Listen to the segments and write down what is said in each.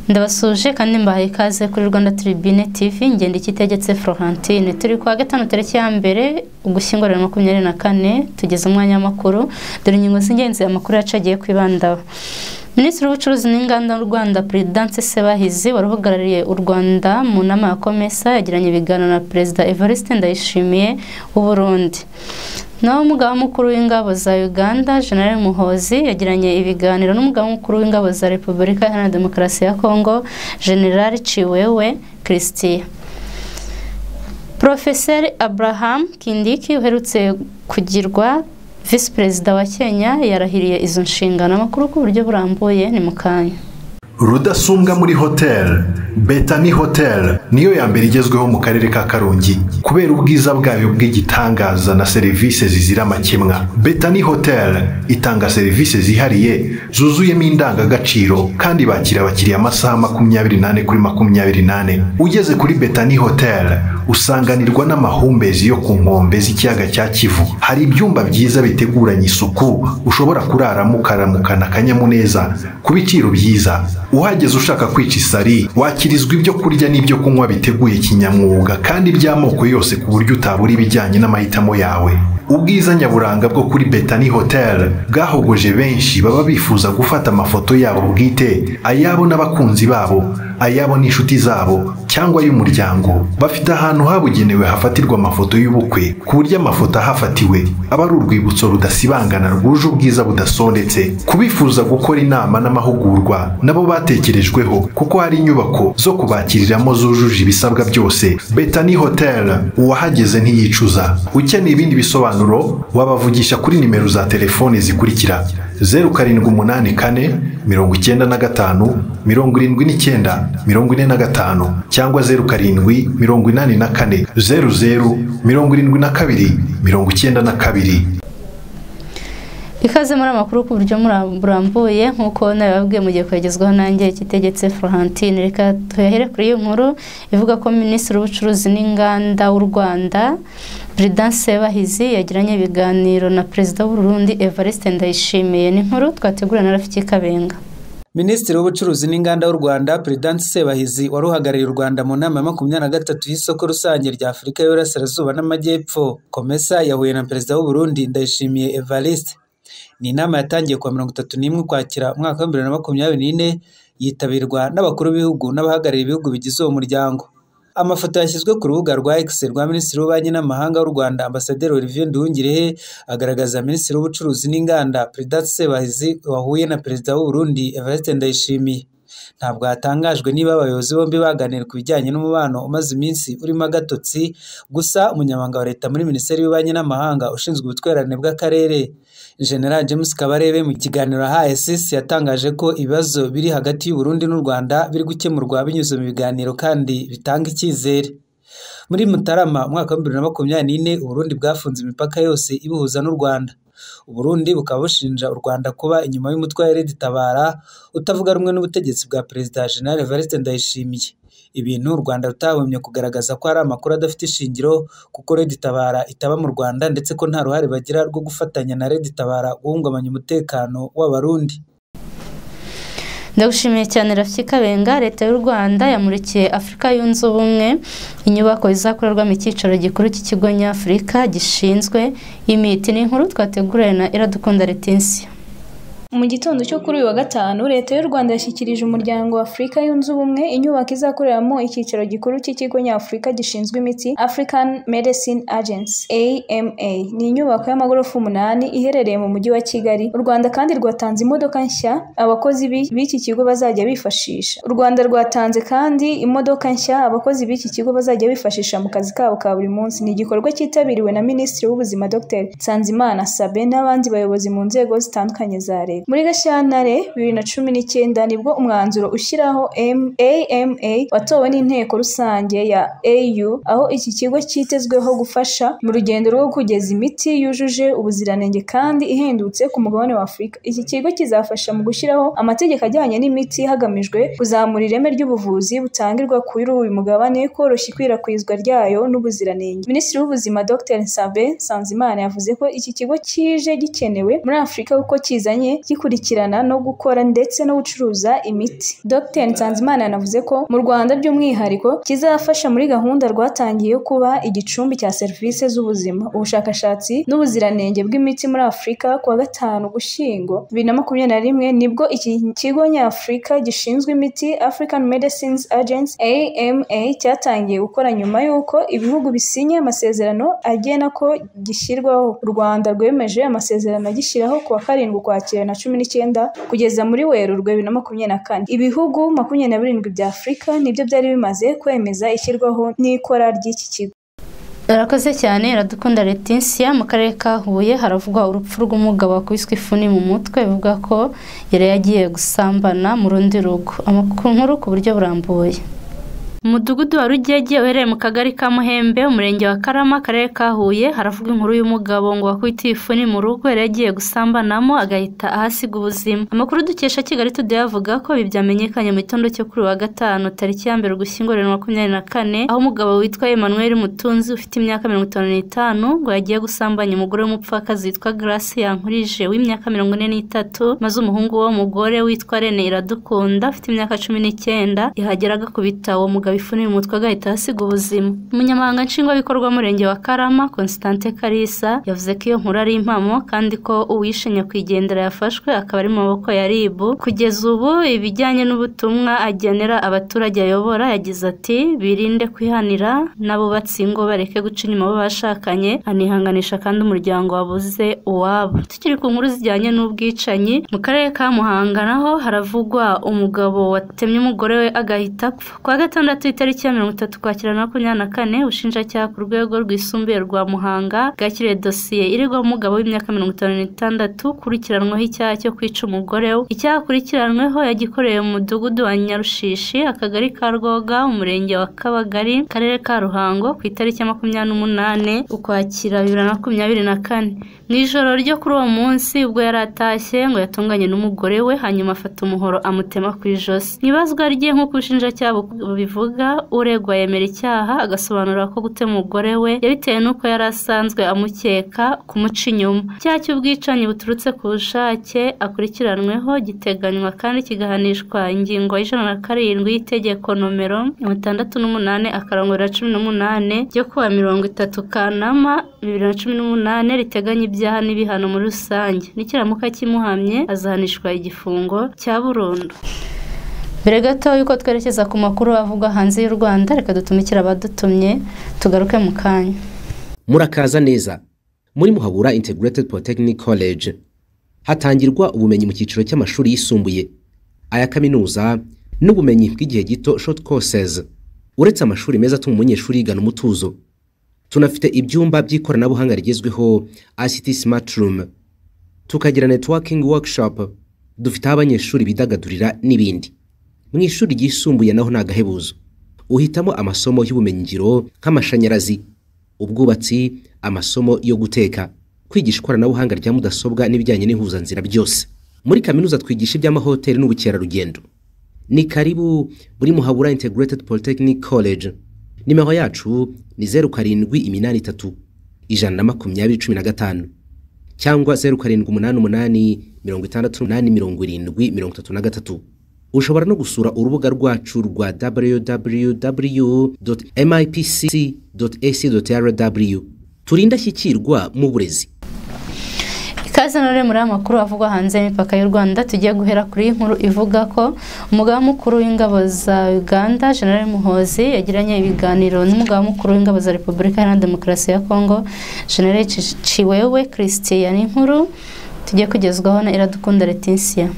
ndabasuje kandi mbahaye ikaze kuri Rwanda Tribune TV ngenda ikitegetse Florentine turi kwa gatanu tariki ya mbere ugushyingo rero makumyabiri na kane tugeze umwanya w'amakuru dore ingingo z'ingenzi amakuru yacu agiye kwibandaho minisitiri w'ubucuruzi n'inganda mu rwanda perezidanse sebahizi wari uhagarariye u rwanda mu nama ya komesa yagiranye ibiganiro na perezida evariste ndayishimiye w'uburundi naho umugaba mukuru w'ingabo za uganda general muhozi yagiranye ibiganiro n'umugaba mukuru w'ingabo za repubulika iharanira demokarasi ya kongo general ciwewe christian porofeseri abraham kindiki uherutse kugirwa visi perezida wa kenya yarahiriye izo nshingano amakuru ku buryo burambuye ni mu kanya rudasumbwa muri hoteli betani hoteli niyo ya mbere igezweho mu karere ka karongi kubera ubwiza bwayo bw'igitangaza na serivisi zizira amakemwa betani hoteli itanga serivisi zihariye zuzuyemo indangagaciro kandi bakira abakiriya amasaha makumyabiri n'ane kuri makumyabiri n'ane ugeze kuri betani hoteli usanganirwa n'amahumbezi yo ku nkombe z'ikiyaga cya kivu hari ibyumba byiza biteguranye isuku ushobora kuraramo ukaramukana akanyamuneza ku biciro byiza uhageze ushaka kwica isari wakirizwa ibyo kurya n'ibyo kunywa biteguye kinyamwuga kandi by'amoko yose ku buryo utabura ibijyanye n'amahitamo yawe ubwiza nyaburanga bwo kuri betani hoteli bwahogoje benshi baba bifuza gufata amafoto yabo bwite ayabo n'abakunzi babo ayabo n'inshuti zabo cyangwa y'umuryango bafite ahantu habugenewe hafatirwa amafoto y'ubukwe ku buryo amafoto ahafatiwe aba ari urwibutso rudasibangana rwuje ubwiza budasondetse kubifuza gukora inama n'amahugurwa nabo batekerejweho kuko hari inyubako zo kubakiriramo zujuje ibisabwa byose betani hoteli uwahageze ntiyicuza ukeneye ibindi bisobanuro wabavugisha kuri nimero za telefone zikurikira zeru karindwi umunani kane mirongo icyenda na gatanu mirongo irindwi n'icyenda mirongo ine na gatanu cyangwa zeru karindwi mirongo inani na kane zeru zeru mirongo irindwi na kabiri mirongo icyenda na kabiri ikaze muri amakuru ku buryo burambuye nk'uko nabibabwiye mu gihe kwegezwaho nanjye ikitegetse florentine reka tuyahere kuri iyo nkuru ivuga ko minisitiri w'ubucuruzi n'inganda w'u rwanda perezidanse sebahizi yagiranye ibiganiro na perezida w'uburundi evariste ndayishimiye ni inkuru twategura na rafiki kabenga minisitiri w'ubucuruzi n'inganda w'u rwanda perezidanse sebahizi wari uhagarariye u rwanda mu nama ya makumyabiri na gatatu y'isoko rusange rya afurika y'uburasirazuba n'amajyepfo komesa yahuye na perezida w'uburundi ndayishimiye evariste ni inama yatangiye kuwa mirongo itatu n'imwe ukwakira umwaka wa bibiri na makumyabiri n'ine yitabirwa n'abakuru b'ibihugu n'abahagarariye ibihugu bigize uwo muryango amafoto yashyizwe ku rubuga rwa X rwa minisitiri w'ububanyi n'amahanga w'u Rwanda ambasaderi Olivier Nduhungirehe agaragaza minisitiri w'ubucuruzi n'inganda Perezidanse Sebahizi wahuye na perezida w'u Burundi Evariste Ndayishimiye ntabwo hatangajwe niba abayobozi bombi baganira ku bijyanye n'umubano umaze iminsi urimo agatotsi gusa umunyamabanga wa leta muri minisiteri y'ububanyi n'amahanga ushinzwe ubutwererane bw'akarere General James Kabarebe mu kiganiro ahaye sisi yatangaje ko ibibazo biri hagati y'u Burundi n'u Rwanda biri gukemurwa binyuze mu biganiro kandi bitanga icyizere muri Mutarama umwaka wa bibiri na makumyabiri n'ine Uburundi bwafunze imipaka yose ibuhuza n'u Rwanda Uburundi bukaba bushinja u Rwanda kuba inyuma y'umutwe wa Tabara utavuga rumwe n'ubutegetsi bwa Perezida General Evariste Ndayishimiye ibintu u Rwanda rutahwemye kugaragaza ko hari amakuru adafite ishingiro kuko Tabara itaba mu Rwanda ndetse ko nta ruhare bagira rwo gufatanya na Tabara guhungabanya umutekano w'Abarundi ndagushimiye cyane rafiki kabenga leta y'u rwanda yamurikiye afurika yunze ubumwe inyubako izakorerwamo icyicaro gikuru cy'ikigo nyafurika gishinzwe imiti ni inkuru twateguriwe na iradukunda retensiyo mu gitondo cyo kuri uyu wa gatanu leta y'u rwanda yashyikirije umuryango wa afurika yunze ubumwe inyubako izakoreramo icyicaro gikuru cy'ikigo nyafurika gishinzwe imiti african medicine agency ama ni inyubako y'amagorofa umunani iherereye mu mujyi wa kigali u rwanda kandi rwatanze imodoka nshya abakozi b'iki kigo bazajya bifashisha u rwanda rwatanze kandi imodoka nshya abakozi b'iki kigo bazajya bifashisha mu kazi kabo ka buri munsi ni igikorwa cyitabiriwe na minisitiri w'ubuzima dr nsanzimana sabe n'abandi bayobozi mu nzego zitandukanye za leta muri gashyantare bibiri na cumi n'icyenda nibwo umwanzuro ushyiraho ama watowe n'inteko rusange ya au aho iki kigo cyitezweho gufasha mu rugendo rwo kugeza imiti yujuje ubuziranenge kandi ihendutse ku mugabane wa afurika iki kigo kizafasha mu gushyiraho amategeko ajyanye n'imiti hagamijwe kuzamura ireme ry'ubuvuzi butangirwa kuri uyu mugabane koroshya ikwirakwizwa ryayo n'ubuziranenge minisitiri w'ubuzima dr nsabe nsanzimana yavuze ko iki kigo kije gikenewe muri afurika kuko kizanye gikurikirana no gukora ndetse no gucuruza imiti dr nsanzimana yanavuze ko mu rwanda by'umwihariko kizafasha muri gahunda rwatangiye yo kuba igicumbi cya serivisi z'ubuzima ubushakashatsi n'ubuziranenge bw'imiti muri afurika ku wa gatanu gushyingo bibiri na makumyabiri na rimwe nibwo iki kigo nyafurika gishinzwe imiti african medicines agency ama cyatangiye gukora nyuma y'uko ibihugu bisinye amasezerano agena ko gishyirwaho u rwanda rwemeje amasezerano agishyiraho ku wa karindwi ukwakira na cumi n'icyenda kugeza muri werurwe bibiri na makumyabiri na kane ibihugu makumyabiri na birindwi bya afurika nibyo byari bimaze kwemeza ishyirwaho n'ikora ry'iki kigo arakoze cyane iradukunda Leticia mu karere ka Huye haravugwa urupfu rw'umugabo wakubiswe ifuni mu mutwe bivuga ko yari yagiye gusambana mu rundi rugo amakuru nkuru ku buryo burambuye umudugudu wa rugege uherereye mu kagari ka muhembe umurenge wa karama akarere ka huye haravuga inkuru y'umugabo ngo wakubitiye ifuni mu rugo yari yagiye gusambanamo agahita ahasiga ubuzima amakuru dukesha kigali tude avuga ko ibi byamenyekanye mu gitondo cyo kuri wa gatanu tariki ya mbere ugushyingo bibiri na makumyabiri na kane aho umugabo witwa emmanuel mutunzi ufite imyaka mirongo itanu n'itanu ngo yagiye gusambanya umugore w'umupfakazi witwa grace yankurije w'imyaka mirongo ine n'itatu maze umuhungu w'uwo mugore witwa rene iradukunda ufite imyaka cumi n'icyenda yahagera agakubita uwo mugabo bifunira umutwe agahita ahasiga ubuzima umunyamahanga nshingwabikorwa w'umurenge wa karama constante karisa yavuze ko iyo nkuru ari impamo kandi ko uwishe nyakwigendera yafashwe akaba ari mu maboko ya rib kugeza ubu ibijyanye n'ubutumwa agenera abaturage ayobora yagize ati birinde kwihanira n'abubatsi ingo bareke guca inyuma abo bashakanye anihanganisha kandi umuryango wabuze uwabo tukiri ku nkuru zijyanye n'ubwicanyi mu karere ka muhanga naho haravugwa umugabo watemye umugore we agahita apfa kwa gatandatu itariki ya mirongo itatu kwakira makumyabiri na kane ubushinjacyaha ku rwego rwisumbuye rwa muhanga bwakiriye dosiye irigwaho umugabo w'imyaka mirongo itanu n'itandatu ukurikiranwaho icyaha cyo kwica umugore we icyaha akurikiranweho yagikoreye mu mudugudu wa nyarushishi akagari ka rwoga umurenge wa kabagari akarere ka ruhango ku itariki ya makumyabiri n'umunani ukwakira bibiri na makumyabiri na kane mu ijoro ryo kuri uwo munsi ubwo yari atashye ngo yatunganye n'umugore we hanyuma afata umuhoro amutema ku ijosi mu ibazwa rye nk'uko ubushinjacyaha bubivuga uregwa yemera icyaha agasobanura ko gutema umugore we yabitewe n'uko yari asanzwe amukeka kumuca inyuma icyaha cy'ubwicanyi buturutse ku bushake akurikiranweho giteganywa kandi kigahanishwa ingingo y'ijana na karindwi y'itegeko nomero mirongo itandatu n'umunani akarongo bibiri na cumi n'umunani ryo kuwa mirongo itatu kanama bibiri na cumi n'umunani riteganya ibyaha n'ibihano muri rusange n'ikiramuka kimuhamye azahanishwa igifungo cya burundu mbere gato yuko twerekeza ku makuru avugwa hanze y'u rwanda reka dutumikire abadutumye tugaruke mu kanya murakaza neza muri muhabura integrated polytechnic college hatangirwa ubumenyi mu cyiciro cy'amashuri yisumbuye aya kaminuza n'ubumenyi bw'igihe gito short courses uretse amashuri meza atuma umunyeshuri yigana umutuzo tunafite ibyumba by'ikoranabuhanga rigezweho ict smart room tukagira networking workshop dufite aho abanyeshuri bidagadurira n'ibindi mu ishuri ryisumbuye naho ni agahebuzo uhitamo amasomo y'ubumenyingiro nk'amashanyarazi ubwubatsi amasomo yo guteka kwigisha ikoranabuhanga rya mudasobwa n'ibijyanye n'ihuzanzira byose muri kaminuza twigisha iby'amahoteli n'ubukerarugendo ni karibu muri muhabura integrated polytechnic college nimero yacu ni zeru karindwi iminani itatu ijana na makumyabiri cumi na gatanu cyangwa zeru karindwi umunani umunani mirongo itandatu n'umunani mirongo irindwi mirongo itatu na gatatu ushobora no gusura urubuga rwacu rwa www.mipc.ac.rw turinde ashyikirwa mu burezi ikaze none muri aya makuru avugwa hanze y'imipaka y'u rwanda tugiye guhera kuri inkuru ivuga ko umugaba mukuru w'ingabo za uganda general muhozi yagiranye ibiganiro n'umugaba mukuru w'ingabo za repubulika iharanira demokarasi ya kongo general ciwewe christian inkuru tugiye kugezwaho na iradukunda leticia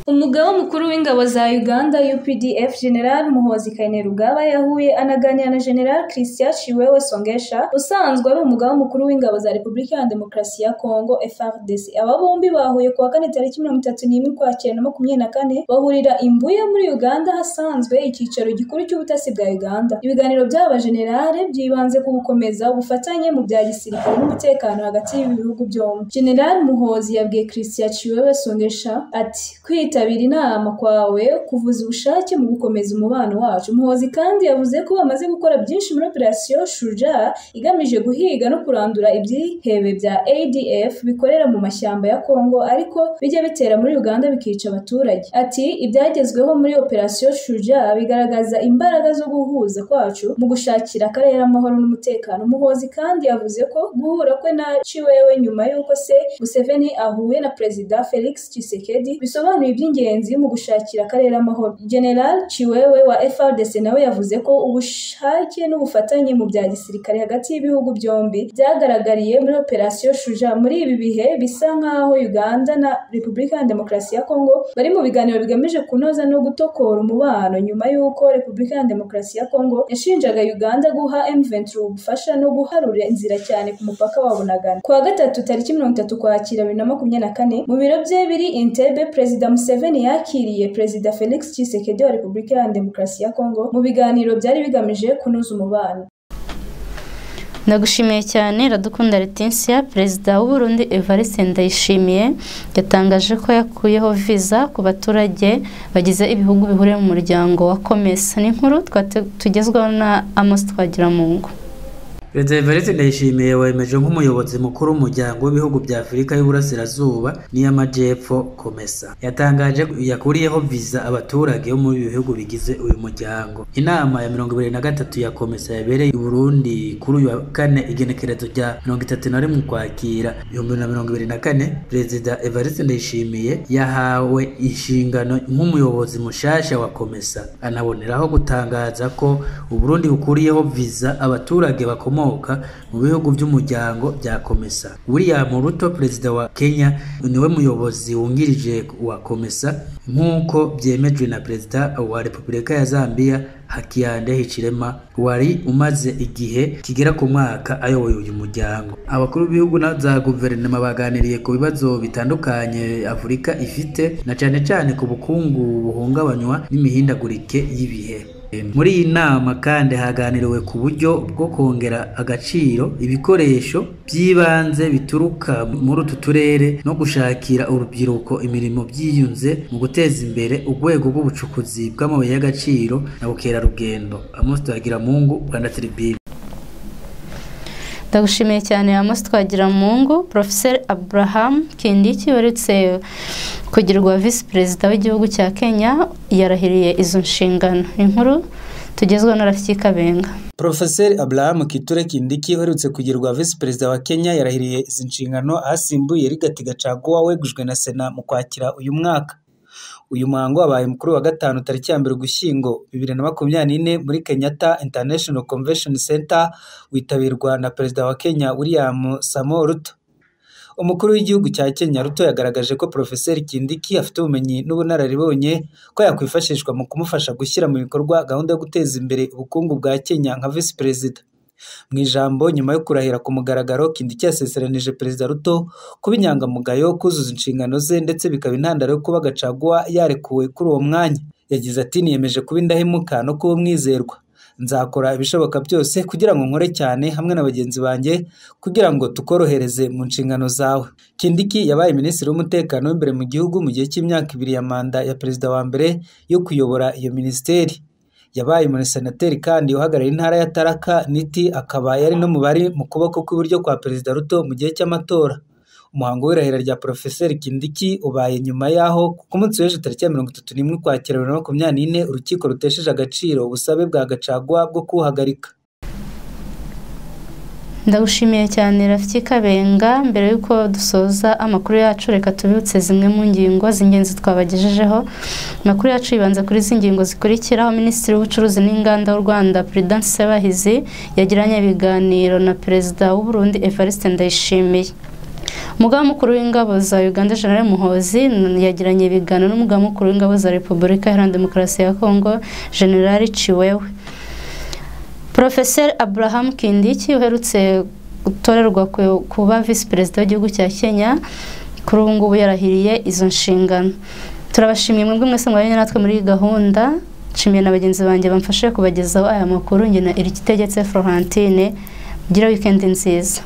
umugaba mukuru w'ingabo za uganda updf general muhozi kainerugaba yahuye anaganira na general christian chiwewe songesha usanzwe ari umugaba mukuru w'ingabo za repubulika ya demokarasi ya congo frdc aba bombi bahuye kuwa kane tariki mirongo itatu n'imwe ukwakira na makumyabiri na kane bahurira imbuye muri uganda hasanzwe icyicaro gikuru cy'ubutasi bwa uganda ibiganiro by'aba generale byibanze ku gukomeza ubufatanye mu bya gisirikare n'umutekano hagati y'ibi bihugu byombi general muhozi yabwiye christian chiwewe songesha ati kwita kwitabira inama kwawe kuvuza ubushake mu gukomeza umubano wacu muhozi kandi yavuze ko bamaze gukora byinshi muri operasiyo shuja igamije guhiga no kurandura ibyihebe bya adf bikorera mu mashyamba ya kongo ariko bijya bitera muri uganda bikica abaturage ati ibyagezweho muri operasiyo shuja bigaragaza imbaraga zo guhuza kwacu mu gushakira akarere amahoro n'umutekano muhozi kandi yavuze ko guhura kwe na ciwewe nyuma y'uko se museveni ahuye na perezida felix tshisekedi bisobanuye iby'ingenzi mu gushakira akarere amahoro general ciwewe wa frdc nawe yavuze ko ubushake n'ubufatanye mu bya gisirikare hagati y'ibihugu byombi byagaragariye muri operasiyo shuja muri ibi bihe bisa nk'aho uganda na repubulika ya demokarasi ya kongo bari mu biganiro bigamije kunoza no gutokora umubano nyuma y'uko repubulika ya demokarasi ya kongo yashinjaga uganda guha m23 ubufasha no guharura inzira cyane ku mupaka wabo na ghana kuwa gatatu tariki mirongo itatu kwakira bibiri na makumyabiri na kane mu biro bye biri intebe perezida museveni yakiriye perezida felix tshisekedi wa repubulika ya demokarasi ya kongo mu biganiro byari bigamije kunoza umubano ndagushimiye cyane radukunda letinsiya perezida w'uburundi evariste ndayishimiye yatangaje ko yakuyeho viza ku baturage bagize ibihugu bihuriye mu muryango wa komesa n'inkuru tugezweho na amos twagiramungu perezida evariste ndayishimiye wemeje nk'umuyobozi mukuru w'umuryango w'ibihugu bya afurika y'uburasirazuba n'iy'amajyepfo komesa yatangaje ko yakuriyeho viza abaturage bo muri ibi bihugu bigize uyu muryango inama ya mirongo ibiri na gatatu ya komesa yabereye i burundi kuri uyu wa kane igenekerezo rya mirongo itatu na rimwe ukwakira ibihumbi bibiri na mirongo ibiri na kane perezida evariste ndayishimiye yahawe inshingano nk'umuyobozi mushasha wa komesa anaboneraho gutangaza ko uburundi bukuriyeho viza abaturage bakomoka mu bihugu by'umuryango bya komesa william ruto perezida wa kenya niwe muyobozi wungirije wa komesa nk'uko byemejwe na perezida wa repubulika ya zambia hakiyande hicirema wari umaze igihe kigera ku mwaka ayoboye uyu muryango abakuru b'ibihugu na za guverinoma baganiriye ku bibazo bitandukanye afurika ifite na cyane cyane ku bukungu buhungabanywa n'imihindagurike y'ibihe muri iyi nama kandi haganiriwe ku buryo bwo kongera agaciro ibikoresho by'ibanze bituruka muri utu turere no gushakira urubyiruko imirimo byiyunze mu guteza imbere urwego rw'ubucukuzi bw'amabuye y'agaciro na bukerarugendo amosi tuyagira mungu rwanda tribune ndagushimiye cyane amosi twagira mungu porofeseri abraham kindiki weretse kugirwa visi perezida w'igihugu cya kenya yarahiriye izo nshingano inkuru tugezweho na rafiki kabenga Profeseri Abraham Kiture Kindiki uherutse kugirwa Vice Perezida wa Kenya yarahiriye izi nshingano ahasimbuye Rigathi Gachagua wegujwe na Sena mu kwakira uyu mwaka uyu muhango wabaye mukuru wa gatanu tariki ya mbere ugushyingo bibiri na makumyabiri n'ine muri kenyatta international convention center witabirwa na perezida wa kenya william samo ruto umukuru w'igihugu cya kenya ruto yagaragaje ko porofeseri kindiki afite ubumenyi n'ubunararibonye ko yakwifashishwa mu kumufasha gushyira mu bikorwa gahunda yo guteza imbere ubukungu bwa kenya nka visi perezida mu ijambo nyuma yo kurahira ku mugaragaro kindiki yaseseranije perezida ruto kuba inyangamugayo kuzuza inshingano ze ndetse bikaba intandaro yo kuba gacaguwa yarekuwe kuri uwo mwanya yagize ati niyemeje kuba indahemuka no kuba umwizerwa nzakora ibishoboka byose kugira ngo nkore cyane hamwe na bagenzi banjye kugira ngo tukorohereze mu nshingano zawe kindiki yabaye minisitiri w'umutekano w'imbere mu gihugu mu gihe cy'imyaka ibiri ya manda ya perezida wa mbere yo kuyobora iyo minisiteri yabaye umusenateri kandi uhagarariye intara ya taraka niti akaba yari no mu bari mu kuboko kw'iburyo kwa perezida ruto mu gihe cy'amatora umuhango w'irahira rya porofeseri kindiki ubaye nyuma y'aho ku munsi w'ejo tariki ya mirongo itatu n'imwe ukwakira bibiri na makumyabiri n'ine urukiko rutesheje agaciro ubusabe bwa gacagwa bwo kuwuhagarika ndagushimiye cyane rafiki kabenga mbere y'uko dusoza amakuru yacu reka tubibutse zimwe mu ngingo z'ingenzi twabagejejeho amakuru yacu yibanze kuri izi ngingo zikurikiraho minisitiri w'ubucuruzi n'inganda w'u rwanda perezidansi sebahizi yagiranye ibiganiro na perezida w'uburundi evariste ndayishimiye umugaba mukuru w'ingabo za uganda general muhozi yagiranye ibiganiro n'umugaba mukuru w'ingabo za repubulika iharanira demokarasi ya kongo general ciwewe porofeseri abraham kindiki uherutse gutorerwa kuba visi perezida w'igihugu cya kenya kuri ubu ngubu yarahiriye izo nshingano turabashimiye mwebwe mwese mwabanye natwe muri iyi gahunda nshimiye na bagenzi banjye bamfashe kubagezaho aya makuru njye na iri kitegetse florentine mugire wikendi nziza